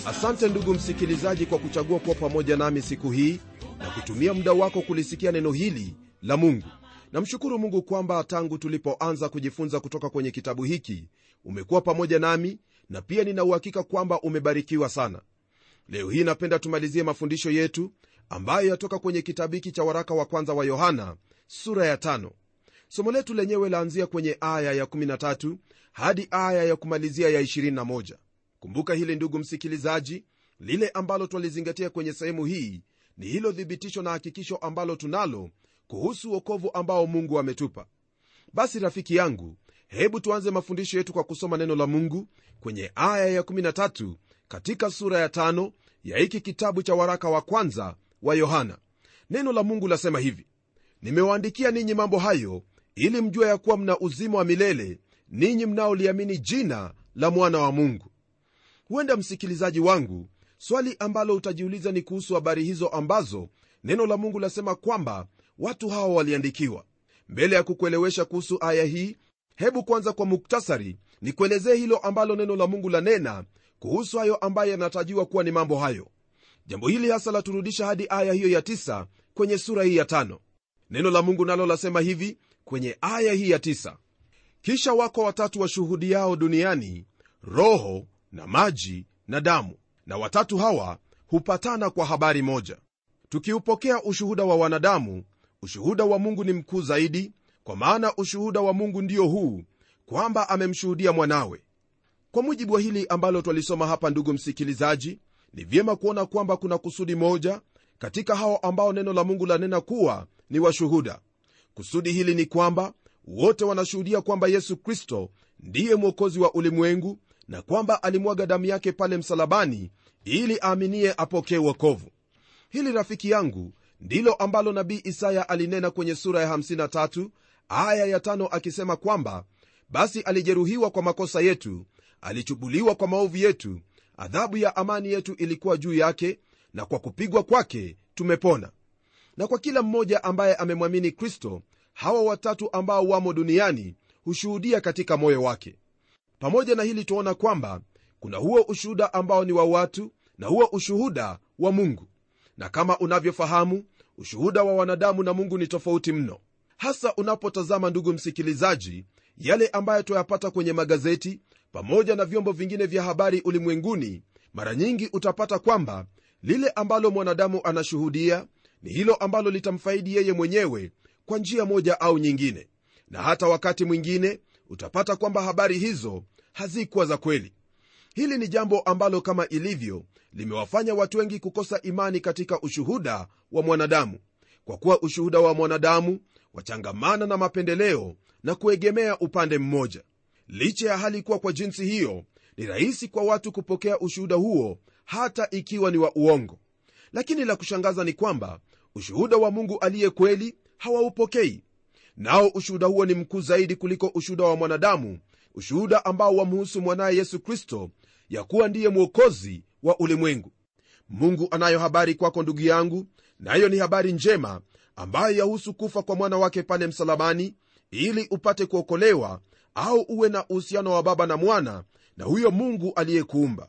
asante ndugu msikilizaji kwa kuchagua kuwa pamoja nami siku hii na kutumia muda wako kulisikia neno hili la mungu namshukuru mungu kwamba tangu tulipoanza kujifunza kutoka kwenye kitabu hiki umekuwa pamoja nami na pia nina uhakika kwamba umebarikiwa sana leo hii napenda tumalizie mafundisho yetu ambayo yatoka kwenye kitabu hiki cha waraka wa kwanza wa yohana sura ya tano somo letu lenyewe laanzia kwenye aya ya 13 hadi aya ya kumalizia ya 21 kumbuka hili ndugu msikilizaji lile ambalo twalizingatia kwenye sehemu hii ni hilo thibitisho na hakikisho ambalo tunalo kuhusu uokovu ambao mungu ametupa basi rafiki yangu hebu tuanze mafundisho yetu kwa kusoma neno la mungu kwenye aya ya 13 katika sura ya tano ya hiki kitabu cha waraka wa kwanza wa yohana neno la mungu lasema hivi nimewaandikia ninyi mambo hayo ili mjue ya kuwa mna uzima wa milele ninyi mnaoliamini jina la mwana wa mungu huenda msikilizaji wangu swali ambalo utajiuliza ni kuhusu habari hizo ambazo neno la mungu lasema kwamba watu hawa waliandikiwa mbele ya kukuelewesha kuhusu aya hii hebu kwanza kwa muktasari ni kuelezee hilo ambalo neno la mungu lanena kuhusu hayo ambayo yanatajiwa kuwa ni mambo hayo jambo hili hasa laturudisha hadi aya hiyo ya tisa kwenye sura hii ya tano neno la mungu nalo lasema hivi kwenye aya hii ya tisa kisha wako watatu washuhudiao duniani roho na maji na damu na watatu hawa hupatana kwa habari moja tukiupokea ushuhuda wa wanadamu ushuhuda wa mungu ni mkuu zaidi kwa maana ushuhuda wa mungu ndio huu kwamba amemshuhudia mwanawe kwa mujibu wa hili ambalo twalisoma hapa ndugu msikilizaji ni vyema kuona kwamba kuna kusudi moja katika hao ambao neno la mungu lanena kuwa ni washuhuda kusudi hili ni kwamba wote wanashuhudia kwamba yesu kristo ndiye mwokozi wa ulimwengu na kwamba alimwaga damu yake pale msalabani ili aaminie apokee wokovu hili rafiki yangu ndilo ambalo nabii isaya alinena kwenye sura ya 53 aya ya 5 akisema kwamba basi alijeruhiwa kwa makosa yetu alichubuliwa kwa maovu yetu adhabu ya amani yetu ilikuwa juu yake na kwa kupigwa kwake tumepona na kwa kila mmoja ambaye amemwamini kristo hawa watatu ambao wamo duniani hushuhudia katika moyo wake pamoja na hili tuona kwamba kuna huo ushuhuda ambao ni wa watu na huo ushuhuda wa mungu na kama unavyofahamu ushuhuda wa wanadamu na mungu ni tofauti mno hasa unapotazama ndugu msikilizaji yale ambayo twayapata kwenye magazeti pamoja na vyombo vingine vya habari ulimwenguni mara nyingi utapata kwamba lile ambalo mwanadamu anashuhudia ni hilo ambalo litamfaidi yeye mwenyewe kwa njia moja au nyingine na hata wakati mwingine utapata kwamba habari hizo hazikuwa za kweli hili ni jambo ambalo kama ilivyo limewafanya watu wengi kukosa imani katika ushuhuda wa mwanadamu kwa kuwa ushuhuda wa mwanadamu wachangamana na mapendeleo na kuegemea upande mmoja licha ya hali kuwa kwa jinsi hiyo ni rahisi kwa watu kupokea ushuhuda huo hata ikiwa ni wa uongo lakini la kushangaza ni kwamba ushuhuda wa mungu aliye kweli hawaupokei nao ushuhuda huo ni mkuu zaidi kuliko ushuhuda wa mwanadamu ushuhuda ambao wamhusu mwanaye yesu kristo ya kuwa ndiye mwokozi wa ulimwengu mungu anayo habari kwako ndugu yangu nayo na ni habari njema ambayo yahusu kufa kwa mwana wake pale msalabani ili upate kuokolewa au uwe na uhusiano wa baba na mwana na huyo mungu aliyekuumba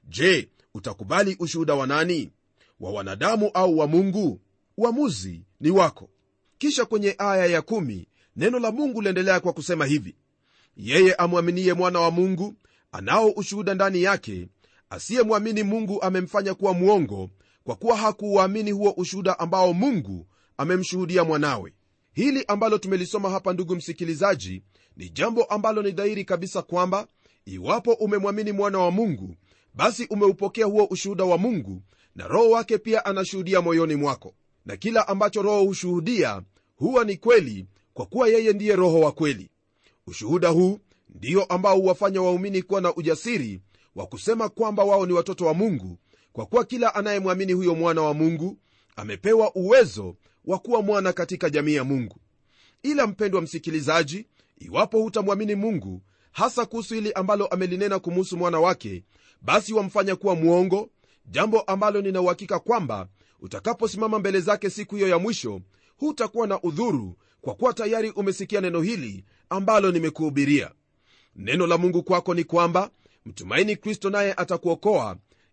je utakubali ushuhuda wa nani wa wanadamu au wa mungu uamuzi ni wako kisha kwenye aya ya kumi, neno la mungu liendelea kwa kusema hivi yeye amwaminie mwana wa mungu anao ushuhuda ndani yake asiyemwamini mungu amemfanya kuwa mwongo kwa kuwa hakuuamini huo ushuhuda ambao mungu amemshuhudia mwanawe hili ambalo tumelisoma hapa ndugu msikilizaji ni jambo ambalo ni dhahiri kabisa kwamba iwapo umemwamini mwana wa mungu basi umeupokea huo ushuhuda wa mungu na roho wake pia anashuhudia moyoni mwako na kila ambacho roho hushuhudia huwa ni kweli kwa kuwa yeye ndiye roho wa kweli ushuhuda huu ndio ambao huwafanya waumini kuwa na ujasiri wa kusema kwamba wao ni watoto wa mungu kwa kuwa kila anayemwamini huyo mwana wa mungu amepewa uwezo wa kuwa mwana katika jamii ya mungu ila mpendwa msikilizaji iwapo hutamwamini mungu hasa kuhusu hili ambalo amelinena kumuhusu mwana wake basi wamfanya kuwa mwongo jambo ambalo nina uhakika kwamba utakaposimama mbele zake siku hiyo ya mwisho hutakuwa na udhuru kwa kuwa tayari umesikia neno hili ambalo nimekuhubiria neno la mungu kwako ni kwamba mtumaini kristo naye atakuokoa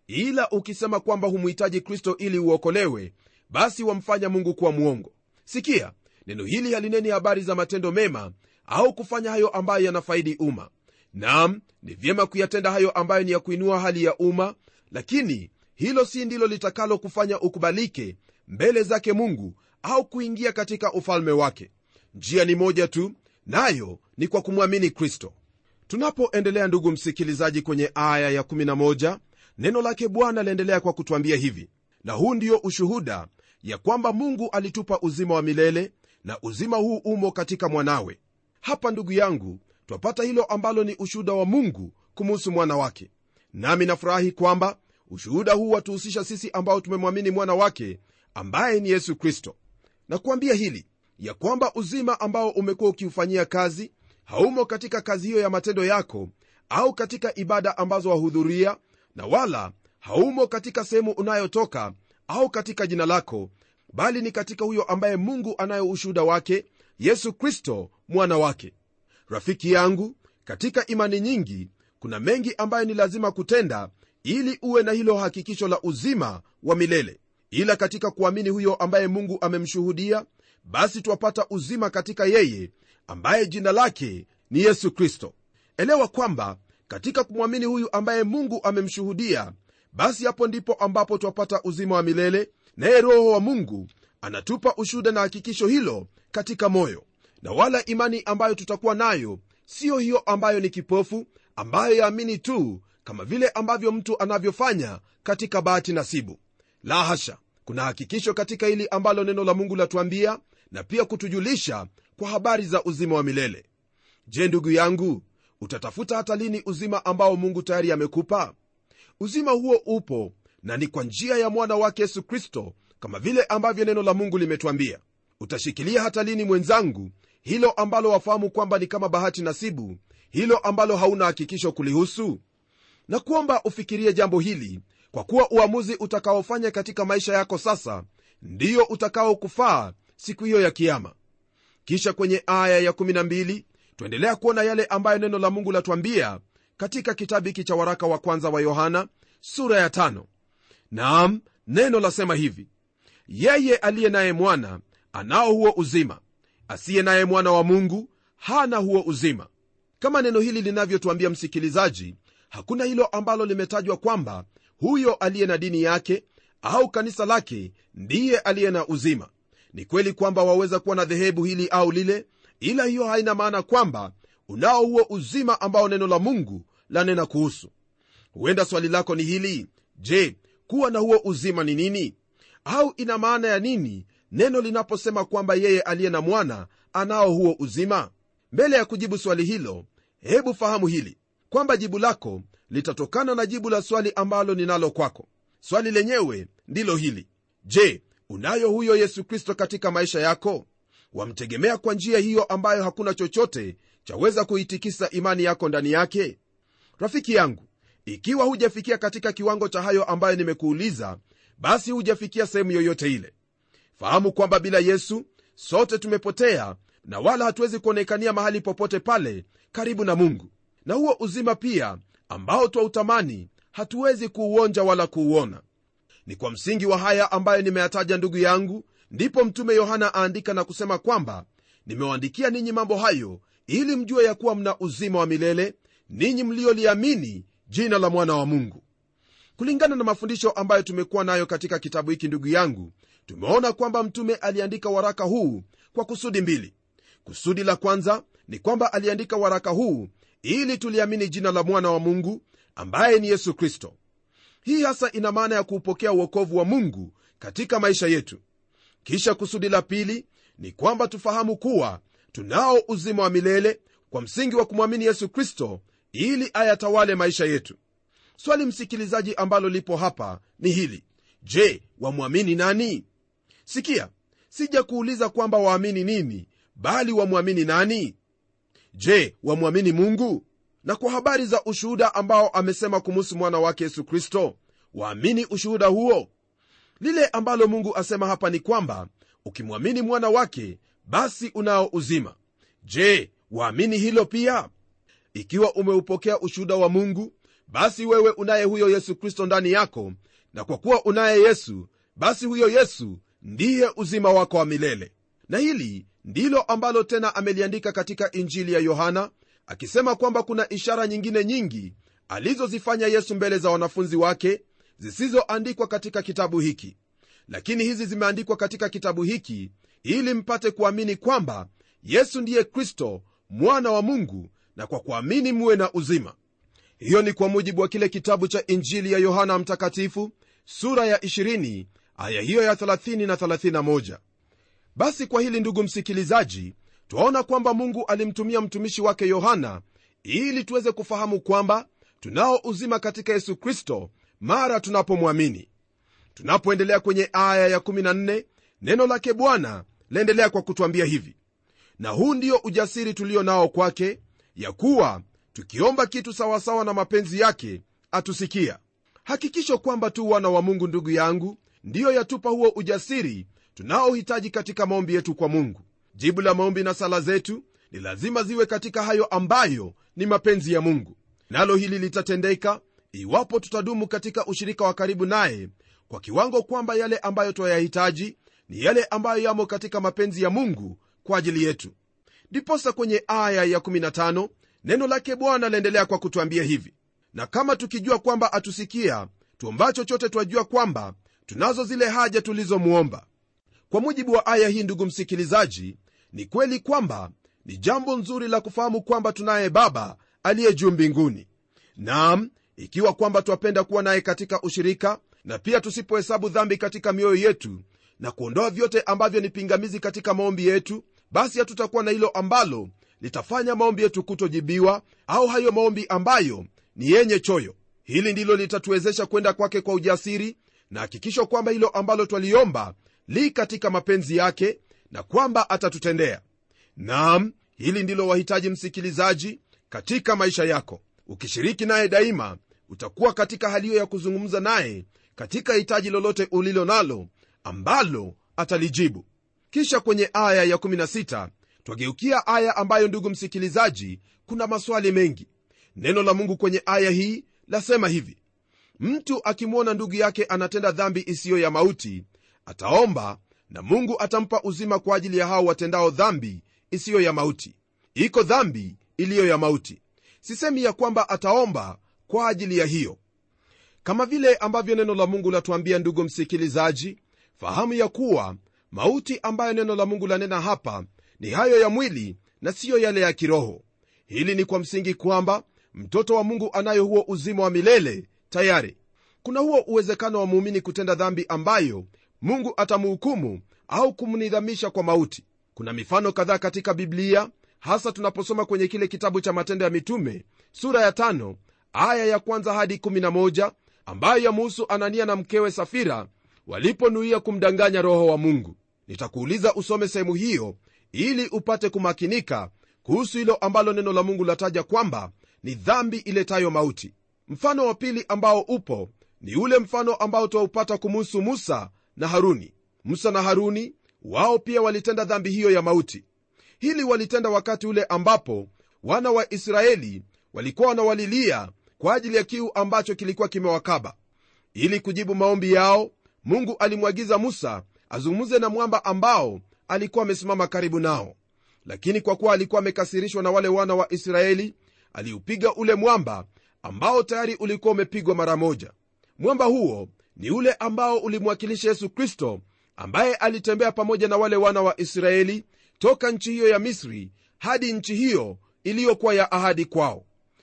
ila ukisema kwamba humhitaji kristo ili uokolewe basi wamfanya mungu kuwa mwongo sikia neno hili halineni habari za matendo mema au kufanya hayo ambayo yanafaidi umma nam ni vyema kuyatenda hayo ambayo ni ya kuinua hali ya umma lakini hilo si ndilo litakalo kufanya ukubalike mbele zake mungu au kuingia katika ufalme wake njia ni moja tu nayo ni kwa kumwamini kristo tunapoendelea ndugu msikilizaji kwenye aya ya11 neno lake bwana laendelea kwa kutwambia hivi na huu ndio ushuhuda ya kwamba mungu alitupa uzima wa milele na uzima huu umo katika mwanawe hapa ndugu yangu twapata hilo ambalo ni ushuhuda wa mungu kumuhusu mwana wake nami nafurahi kwamba ushuhuda huu watuhusisha sisi ambao tumemwamini mwana wake ambaye ni yesu kristo na kuambia hili ya kwamba uzima ambao umekuwa ukiufanyia kazi haumo katika kazi hiyo ya matendo yako au katika ibada ambazo wahudhuria na wala haumo katika sehemu unayotoka au katika jina lako bali ni katika huyo ambaye mungu anayo ushuhuda wake yesu kristo mwana wake rafiki yangu katika imani nyingi kuna mengi ambayo ni lazima kutenda ili uwe na hilo hakikisho la uzima wa milele ila katika kuamini huyo ambaye mungu amemshuhudia basi twapata uzima katika yeye ambaye jina lake ni yesu kristo elewa kwamba katika kumwamini huyu ambaye mungu amemshuhudia basi hapo ndipo ambapo twapata uzima wa milele naye roho wa mungu anatupa ushuhuda na hakikisho hilo katika moyo na wala imani ambayo tutakuwa nayo siyo hiyo ambayo ni kipofu ambayo yaamini tu kama vile ambavyo mtu anavyofanya katika bahati nasibu la hasha kuna hakikisho katika hili ambalo neno la mungu latuambia na pia kutujulisha kwa habari za uzima wa milele je ndugu yangu utatafuta hata lini uzima ambao mungu tayari amekupa uzima huo upo na ni kwa njia ya mwana wake yesu kristo kama vile ambavyo neno la mungu limetwambia utashikilia hata lini mwenzangu hilo ambalo wafahamu kwamba ni kama bahati nasibu hilo ambalo hauna hakikisho kulihusu na kuomba ufikirie jambo hili kwa kuwa uamuzi utakaofanya katika maisha yako sasa ndiyo utakaokufaa siku hiyo ya kiama kisha kwenye aya ya12 twaendelea kuona yale ambayo neno la mungu latwambia katika kitabu hiki cha waraka wa kwanza wa yohana sura ya tano. naam neno lasema hivi yeye aliye naye mwana anao huo uzima asiye naye mwana wa mungu hana huo uzima kama neno hili linavyotwambia msikilizaji hakuna hilo ambalo limetajwa kwamba huyo aliye na dini yake au kanisa lake ndiye aliye na uzima ni kweli kwamba waweza kuwa na dhehebu hili au lile ila hiyo haina maana kwamba unao huo uzima ambao neno la mungu lanena kuhusu huenda swali lako ni hili je kuwa na huo uzima ni nini au ina maana ya nini neno linaposema kwamba yeye aliye na mwana anao huo uzima mbele ya kujibu swali hilo hebu fahamu hili kwamba jibu lako litatokana na jibu la swali ambalo ninalo kwako swali lenyewe ndilo hili je unayo huyo yesu kristo katika maisha yako wamtegemea kwa njia hiyo ambayo hakuna chochote chaweza kuitikisa imani yako ndani yake rafiki yangu ikiwa hujafikia katika kiwango cha hayo ambayo nimekuuliza basi hujafikia sehemu yoyote ile fahamu kwamba bila yesu sote tumepotea na wala hatuwezi kuonekania mahali popote pale karibu na mungu na huo uzima pia ambao twautamani hatuwezi kuuonja wala kuuona ni kwa msingi wa haya ambayo nimeyataja ndugu yangu ndipo mtume yohana aandika na kusema kwamba nimewaandikia ninyi mambo hayo ili mjue ya kuwa mna uzima wa milele ninyi mlioliamini jina la mwana wa mungu kulingana na mafundisho ambayo tumekuwa nayo katika kitabu hiki ndugu yangu tumeona kwamba mtume aliandika waraka huu kwa kusudi mbili kusudi la kwanza ni kwamba aliandika waraka huu ili tuliamini jina la mwana wa mungu ambaye ni yesu kristo hii hasa ina maana ya kuupokea uokovu wa mungu katika maisha yetu kisha kusudi la pili ni kwamba tufahamu kuwa tunao uzima wa milele kwa msingi wa kumwamini yesu kristo ili ayatawale maisha yetu swali msikilizaji ambalo lipo hapa ni hili je wamwamini nani sikia sija kuuliza kwamba waamini nini bali wamwamini nani je wamwamini mungu na kwa habari za ushuhuda ambao amesema kumuhusu mwana wake yesu kristo waamini ushuhuda huo lile ambalo mungu asema hapa ni kwamba ukimwamini mwana wake basi unao uzima je waamini hilo pia ikiwa umeupokea ushuhuda wa mungu basi wewe unaye huyo yesu kristo ndani yako na kwa kuwa unaye yesu basi huyo yesu ndiye uzima wako wa milele na hili ndilo ambalo tena ameliandika katika injili ya yohana akisema kwamba kuna ishara nyingine nyingi alizozifanya yesu mbele za wanafunzi wake zisizoandikwa katika kitabu hiki lakini hizi zimeandikwa katika kitabu hiki ili mpate kuamini kwamba yesu ndiye kristo mwana wa mungu na kwa kuamini muwe na uzima hiyo ni kwa mujibu wa kile kitabu cha injili ya yohana mtakatifu sura ya 20 aya hiyo ya 30 na 31 basi kwa hili ndugu msikilizaji twaona kwamba mungu alimtumia mtumishi wake yohana ili tuweze kufahamu kwamba tunao uzima katika yesu kristo mara tunapomwamini tunapoendelea kwenye aya ya14 neno lake bwana laendelea kwa kutwambia hivi na huu ndio ujasiri tulio nao kwake ya kuwa tukiomba kitu sawasawa na mapenzi yake atusikia hakikisho kwamba tu wana wa mungu ndugu yangu ndiyo yatupa huo ujasiri tunaohitaji katika maombi yetu kwa mungu jibu la maombi na sala zetu ni lazima ziwe katika hayo ambayo ni mapenzi ya mungu nalo hili litatendeka iwapo tutadumu katika ushirika wa karibu naye kwa kiwango kwamba yale ambayo twayahitaji ni yale ambayo yamo katika mapenzi ya mungu kwa ajili yetu ndiposa kwenye aya ya 15 neno lake bwana laendelea kwa kutwambia hivi na kama tukijua kwamba atusikia tuomba chochote twajua kwamba tunazo zile haja tulizomwomba kwa mujibu wa aya hii ndugu msikilizaji ni kweli kwamba ni jambo nzuri la kufahamu kwamba tunaye baba aliye juu mbinguni nam ikiwa kwamba twapenda kuwa naye katika ushirika na pia tusipohesabu dhambi katika mioyo yetu na kuondoa vyote ambavyo ni pingamizi katika maombi yetu basi hatutakuwa na hilo ambalo litafanya maombi yetu kutojibiwa au hayo maombi ambayo ni yenye choyo hili ndilo litatuwezesha kwenda kwake kwa ujasiri na hakikisho kwamba hilo ambalo twaliomba li katika mapenzi yake na kwamba atatutendea nam hili ndilo wahitaji msikilizaji katika maisha yako ukishiriki naye daima utakuwa katika hali hiyo ya kuzungumza naye katika hitaji lolote ulilo nalo ambalo atalijibu kisha kwenye aya ya16 twageukia aya ambayo ndugu msikilizaji kuna maswali mengi neno la mungu kwenye aya hii lasema hivi mtu akimwona ndugu yake anatenda dhambi isiyo ya mauti ataomba na mungu atampa uzima kwa ajili ya hao watendao dhambi isiyo ya mauti iko dhambi iliyo ya mauti sisemi ya kwamba ataomba kwa ajili ya hiyo kama vile ambavyo neno la mungu latuambia ndugu msikilizaji fahamu ya kuwa mauti ambayo neno la mungu lanena hapa ni hayo ya mwili na siyo yale ya kiroho hili ni kwa msingi kwamba mtoto wa mungu anayo huo uzima wa milele tayari kuna huo uwezekano wa muumini kutenda dhambi ambayo mungu atamhukumu au kumnidhamisha kwa mauti kuna mifano kadhaa katika biblia hasa tunaposoma kwenye kile kitabu cha matendo ya mitume sura ya tano, aya ya kwanza hadi 11 ambayo yamuhusu anania na mkewe safira waliponuia kumdanganya roho wa mungu nitakuuliza usome sehemu hiyo ili upate kumakinika kuhusu hilo ambalo neno la mungu lataja kwamba ni dhambi iletayo mauti mfano wa pili ambao upo ni ule mfano ambao twaupata kumuhusu musa na haruni musa na haruni wao pia walitenda dhambi hiyo ya mauti hili walitenda wakati ule ambapo wana wa israeli walikuwa wanawalilia kwa ajili ya kiu ambacho kilikuwa kimewakaba ili kujibu maombi yao mungu alimwagiza musa azungumze na mwamba ambao alikuwa amesimama karibu nao lakini kwa kuwa alikuwa amekasirishwa na wale wana wa israeli aliupiga ule mwamba ambao tayari ulikuwa umepigwa mara moja mwamba huo ni ule ambao ulimwakilisha yesu kristo ambaye alitembea pamoja na wale wana wa israeli toka nchi hiyo ya misri hadi nchi hiyo iliyokuwa ya ahadi kwao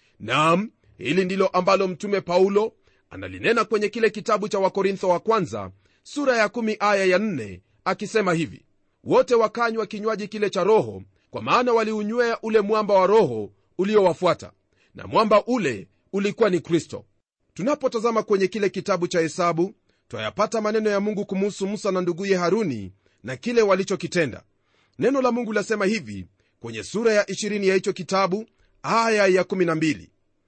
nam hili ndilo ambalo mtume paulo analinena kwenye kile kitabu cha wakorintho wa kwanza sura ya 1 aya ya 4 akisema hivi wote wakanywa kinywaji kile cha roho kwa maana waliunywea ule mwamba wa roho uliowafuata na mwamba ule ulikuwa ni kristo tunapotazama kwenye kile kitabu cha hesabu twayapata maneno ya mungu kumuhusu musa na nduguye haruni na kile walichokitenda neno la mungu lasema hivi kwenye sura ya 20 ya hicho kitabu aya ya 12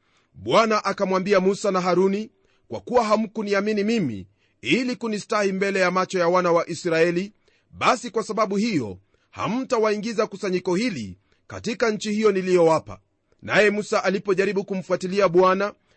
bwana akamwambia musa na haruni kwa kuwa hamkuniamini mimi ili kunistahi mbele ya macho ya wana wa israeli basi kwa sababu hiyo hamtawaingiza kusanyiko hili katika nchi hiyo niliyowapa naye musa alipojaribu kumfuatilia bwana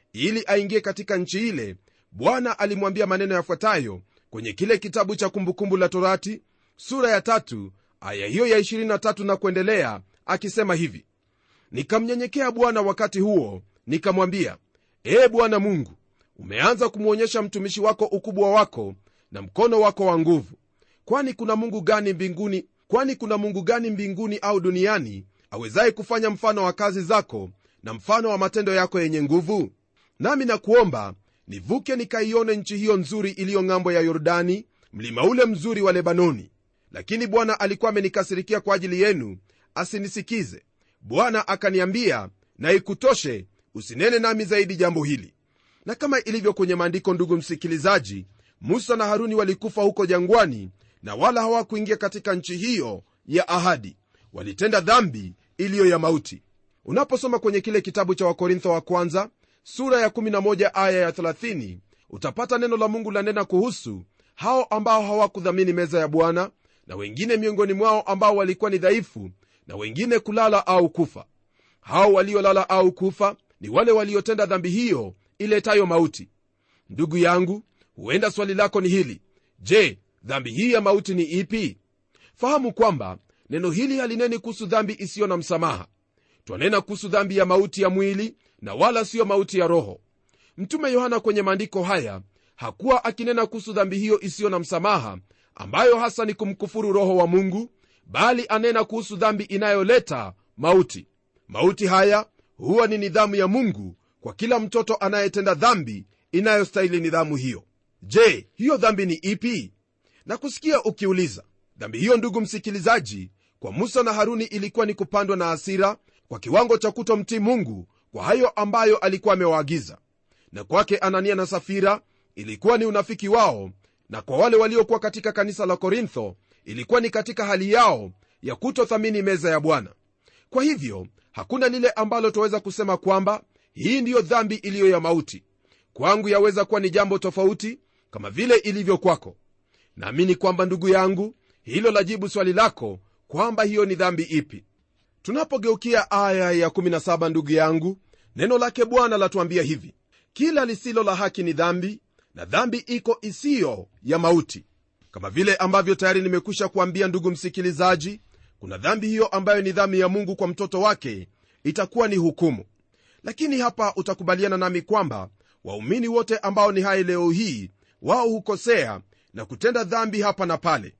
ili aingie katika nchi ile bwana alimwambia maneno yafuatayo kwenye kile kitabu cha kumbukumbu la torati sura ya tatu aya hiyo ya 23 na kuendelea akisema hivi nikamnyenyekea bwana wakati huo nikamwambia ee bwana mungu umeanza kumwonyesha mtumishi wako ukubwa wako na mkono wako wa nguvu kwani kuna mungu gani mbinguni kwani kuna mungu gani mbinguni au duniani awezaye kufanya mfano wa kazi zako na mfano wa matendo yako yenye nguvu nami nakuomba nivuke nikaione nchi hiyo nzuri iliyo ng'ambo ya yordani mlima ule mzuri wa lebanoni lakini bwana alikuwa amenikasirikia kwa ajili yenu asinisikize bwana akaniambia na ikutoshe usinene nami zaidi jambo hili na kama ilivyo kwenye maandiko ndugu msikilizaji musa na haruni walikufa huko jangwani na wala hawakuingia katika nchi hiyo ya ahadi walitenda dhambi iliyo ya mauti unaposoma kwenye kile kitabu cha wakorintho wa kwanza sura ya 11 aya ya 30 utapata neno la mungu lanena kuhusu hao ambao hawakudhamini meza ya bwana na wengine miongoni mwao ambao walikuwa ni dhaifu na wengine kulala au kufa hao waliolala au kufa ni wale waliotenda dhambi hiyo iletayo mauti ndugu yangu huenda swali lako ni hili je dhambi hii ya mauti ni ipi fahamu kwamba neno hili halineni kuhusu dhambi isiyo na msamaha twanena kuhusu dhambi ya mauti ya mwili na wala siyo mauti ya roho mtume yohana kwenye maandiko haya hakuwa akinena kuhusu dhambi hiyo isiyo na msamaha ambayo hasa ni kumkufuru roho wa mungu bali anena kuhusu dhambi inayoleta mauti mauti haya huwa ni nidhamu ya mungu kwa kila mtoto anayetenda dhambi inayostahili nidhamu hiyo je hiyo dhambi ni ipi na kusikia ukiuliza dhambi hiyo ndugu msikilizaji kwa musa na haruni ilikuwa ni kupandwa na hasira kwa kiwango cha kutomtii mungu kwa hayo ambayo alikuwa amewaagiza na kwake anania na safira ilikuwa ni unafiki wao na kwa wale waliokuwa katika kanisa la korintho ilikuwa ni katika hali yao ya kutothamini meza ya bwana kwa hivyo hakuna lile ambalo twaweza kusema kwamba hii ndiyo dhambi iliyo ya mauti kwangu yaweza kuwa ni jambo tofauti kama vile ilivyo kwako naamini kwamba ndugu yangu hilo lajibu swali lako kwamba hiyo ni dhambi ipi tunapogeukia aya ya 17 ndugu yangu neno lake bwana latuambia hivi kila lisilo la haki ni dhambi na dhambi iko isiyo ya mauti kama vile ambavyo tayari nimekwisha kuambia ndugu msikilizaji kuna dhambi hiyo ambayo ni dhambi ya mungu kwa mtoto wake itakuwa ni hukumu lakini hapa utakubaliana nami kwamba waumini wote ambao ni hai leo hii wao hukosea na kutenda dhambi hapa na pale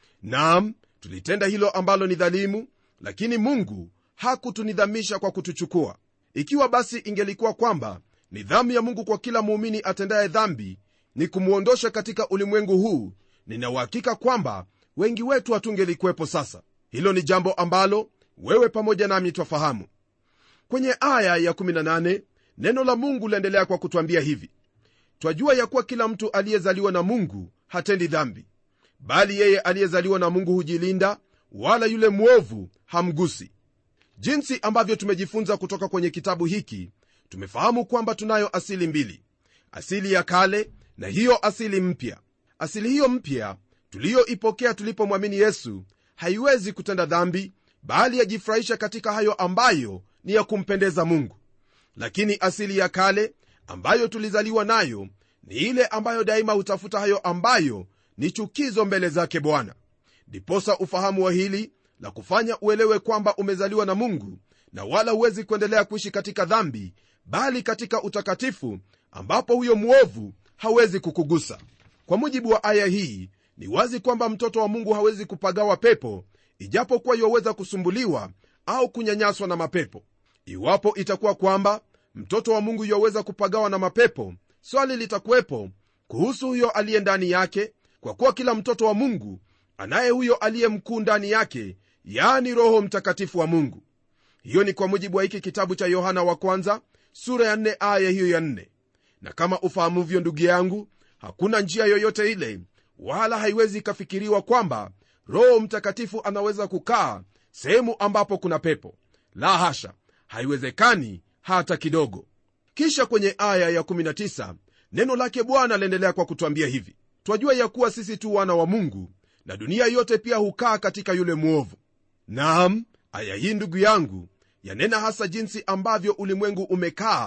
naam tulitenda hilo ambalo ni dhalimu lakini mungu hakutunidhamisha kwa kutuchukua ikiwa basi ingelikuwa kwamba nidhamu ya mungu kwa kila muumini atendaye dhambi ni kumwondosha katika ulimwengu huu ninauhakika kwamba wengi wetu hatungelikwepo sasa hilo ni jambo ambalo wewe pamoja nami twafahamu kwenye aya ya 18 neno la mungu laendelea kwa kutwambia hivi twajua ya kuwa kila mtu aliyezaliwa na mungu hatendi dhambi bali yeye aliyezaliwa na mungu hujilinda wala yule mwovu hamgusi jinsi ambavyo tumejifunza kutoka kwenye kitabu hiki tumefahamu kwamba tunayo asili mbili asili ya kale na hiyo asili mpya asili hiyo mpya tuliyoipokea tulipomwamini yesu haiwezi kutenda dhambi bali yajifurahisha katika hayo ambayo ni ya kumpendeza mungu lakini asili ya kale ambayo tulizaliwa nayo ni ile ambayo daima hutafuta hayo ambayo ni chukizo mbele zake bwana ndiposa ufahamu wa hili la kufanya uelewe kwamba umezaliwa na mungu na wala huwezi kuendelea kuishi katika dhambi bali katika utakatifu ambapo huyo mwovu hawezi kukugusa kwa mujibu wa aya hii ni wazi kwamba mtoto wa mungu hawezi kupagawa pepo ijapokuwa iwaweza kusumbuliwa au kunyanyaswa na mapepo iwapo itakuwa kwamba mtoto wa mungu iwaweza kupagawa na mapepo swali litakuwepo kuhusu huyo aliye ndani yake kwa kuwa kila mtoto wa mungu anaye huyo aliye mkuu ndani yake yaani roho mtakatifu wa mungu hiyo ni kwa mujibu wa hiki kitabu cha yohana wa kwanza sura ya 4 aya hiyo ya 4 na kama ufahamuvyo ndugu yangu hakuna njia yoyote ile wala haiwezi ikafikiriwa kwamba roho mtakatifu anaweza kukaa sehemu ambapo kuna pepo la hasha haiwezekani hata kidogo kisha kwenye aya ya19 neno lake bwana laendelea kwa kutwambia hivi twajua ya kuwa sisi tu wana wa mungu na dunia yote pia hukaa katika yule mwovu naam aya hii ndugu yangu yanena hasa jinsi ambavyo ulimwengu umekaa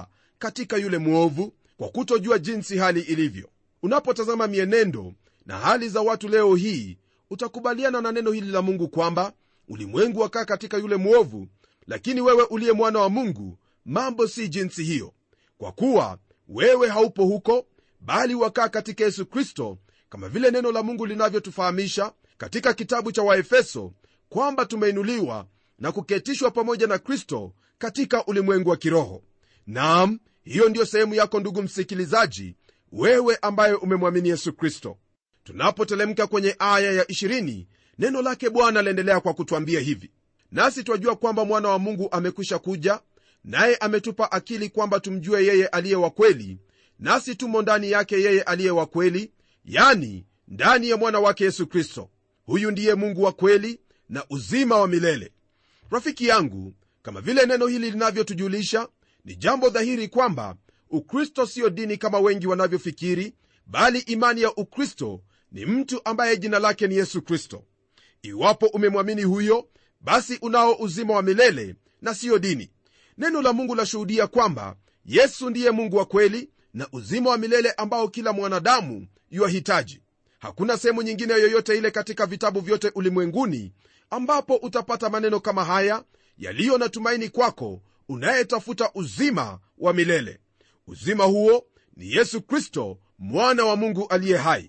katika yule mwovu kwa kutojua jinsi hali ilivyo unapotazama mienendo na hali za watu leo hii utakubaliana na neno hili la mungu kwamba ulimwengu wakaa katika yule mwovu lakini wewe uliye mwana wa mungu mambo si jinsi hiyo kwa kuwa wewe haupo huko bali wakaa katika yesu kristo kama vile neno la mungu linavyotufahamisha katika kitabu cha waefeso kwamba tumeinuliwa na kuketishwa pamoja na kristo katika ulimwengu wa kiroho nam hiyo ndiyo sehemu yako ndugu msikilizaji wewe ambaye umemwamini yesu kristo tunapotelemka kwenye aya ya 20 neno lake bwana laendelea kwa kutwambia hivi nasi twajua kwamba mwana wa mungu amekwisha kuja naye ametupa akili kwamba tumjue yeye aliye wa kweli nasi tumo ndani yake yeye aliye wa kweli yani ndani ya mwana wake yesu kristo huyu ndiye mungu wa kweli na uzima wa milele rafiki yangu kama vile neno hili linavyotujulisha ni jambo dhahiri kwamba ukristo siyo dini kama wengi wanavyofikiri bali imani ya ukristo ni mtu ambaye jina lake ni yesu kristo iwapo umemwamini huyo basi unao uzima wa milele na siyo dini neno la mungu lashuhudia kwamba yesu ndiye mungu wa kweli na uzima wa milele ambao kila mwanadamu yuwahitaji hakuna sehemu nyingine yoyote ile katika vitabu vyote ulimwenguni ambapo utapata maneno kama haya yaliyo na tumaini kwako unayetafuta uzima wa milele uzima huo ni yesu kristo mwana wa mungu aliye hai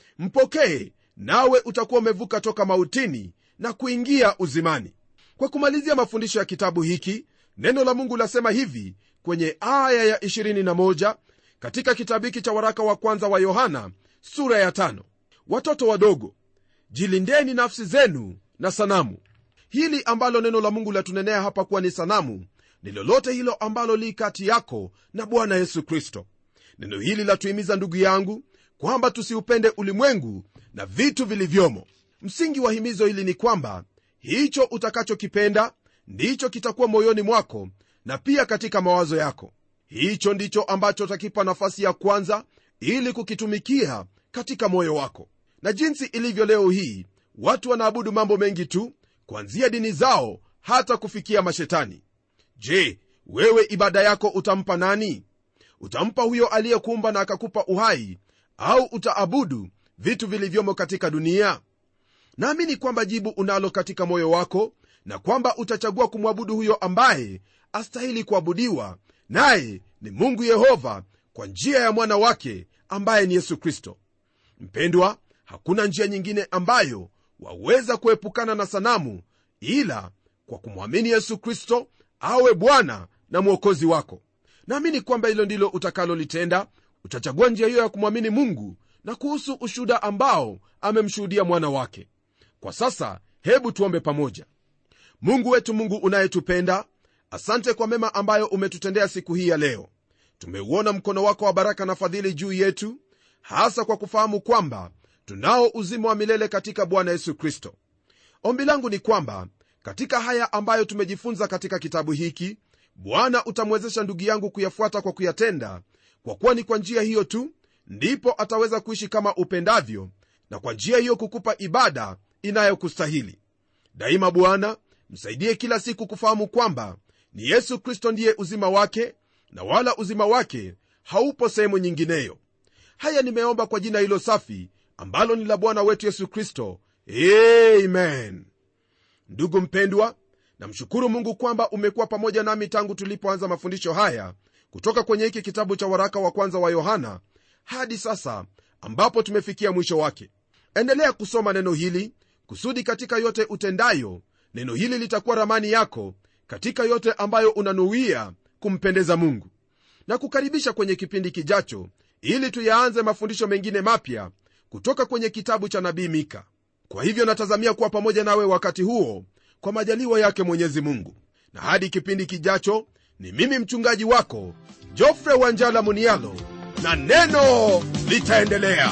mpokee nawe utakuwa umevuka toka mautini na kuingia uzimani kwa kumalizia mafundisho ya kitabu hiki neno la mungu lasema hivi kwenye aya ya 21 katika kitabu hiki cha waraka wa kwanza wa yohana sura ya tano. watoto wadogo jilindeni nafsi zenu na sanamu hili ambalo neno la mungu latunenea hapa kuwa ni sanamu ni lolote hilo ambalo li kati yako na bwana yesu kristo neno hili latuhimiza ndugu yangu kwamba tusiupende ulimwengu na vitu vilivyomo msingi wa himizo hili ni kwamba hicho utakachokipenda ndicho kitakuwa moyoni mwako na pia katika mawazo yako hicho ndicho ambacho utakipa nafasi ya kwanza ili kukitumikia katika moyo wako na jinsi ilivyo leo hii watu wanaabudu mambo mengi tu kuanzia dini zao hata kufikia mashetani je wewe ibada yako utampa nani utampa huyo aliyekuumba na akakupa uhai au utaabudu vitu vilivyomo katika dunia naamini kwamba jibu unalo katika moyo wako na kwamba utachagua kumwabudu huyo ambaye astahili kuabudiwa naye ni mungu yehova kwa njia ya mwana wake ambaye ni yesu kristo mpendwa hakuna njia nyingine ambayo waweza kuepukana na sanamu ila kwa kumwamini yesu kristo awe bwana na mwokozi wako naamini kwamba hilo ndilo utakalolitenda utachagua njia hiyo ya kumwamini mungu na kuhusu ushuda ambao amemshuhudia mwana wake kwa sasa hebu tuombe pamoja mungu wetu mungu unayetupenda asante kwa mema ambayo umetutendea siku hii ya leo tumeuona mkono wako wa baraka na fadhili juu yetu hasa kwa kufahamu kwamba tunao uzima wa milele katika bwana yesu kristo ombi langu ni kwamba katika haya ambayo tumejifunza katika kitabu hiki bwana utamwezesha ndugu yangu kuyafuata kwa kuyatenda kwa kuwa ni kwa njia hiyo tu ndipo ataweza kuishi kama upendavyo na kwa njia hiyo kukupa ibada inayokustahili daima bwana msaidie kila siku kufahamu kwamba ni yesu kristo ndiye uzima wake na wala uzima wake haupo sehemu nyingineyo haya nimeomba kwa jina hilo safi ambalo ni la bwana wetu yesu kristo amen ndugu mpendwa namshukuru mungu kwamba umekuwa pamoja nami tangu tulipoanza mafundisho haya kutoka kwenye hiki kitabu cha waraka wa kwanza wa yohana hadi sasa ambapo tumefikia mwisho wake endelea kusoma neno hili kusudi katika yote utendayo neno hili litakuwa ramani yako katika yote ambayo unanuia kumpendeza mungu na kukaribisha kwenye kipindi kijacho ili tuyaanze mafundisho mengine mapya kutoka kwenye kitabu cha nabii mika kwa hivyo natazamia kuwa pamoja nawe wakati huo kwa majaliwa yake mwenyezi mungu na hadi kipindi kijacho ni mimi mchungaji wako jofre wanjala munialo na neno litaendelea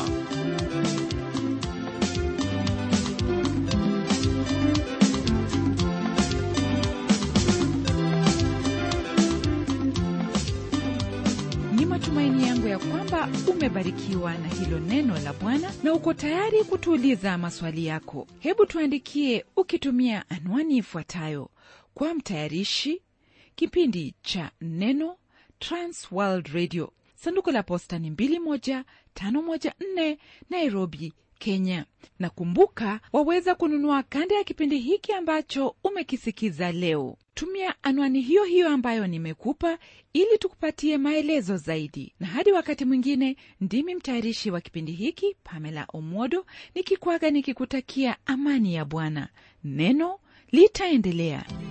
ni matumaini yangu ya kwamba umebarikiwa na hilo neno la bwana na uko tayari kutuuliza maswali yako hebu tuandikie ukitumia anwani ifuatayo kwa mtayarishi kipindi cha neno trans world radio sanduku la posta ni 21514 nairobi kenya na kumbuka waweza kununua kanda ya kipindi hiki ambacho umekisikiza leo tumia anwani hiyo hiyo ambayo nimekupa ili tukupatie maelezo zaidi na hadi wakati mwingine ndimi mtayarishi wa kipindi hiki pamela omodo nikikwaga nikikutakia amani ya bwana neno litaendelea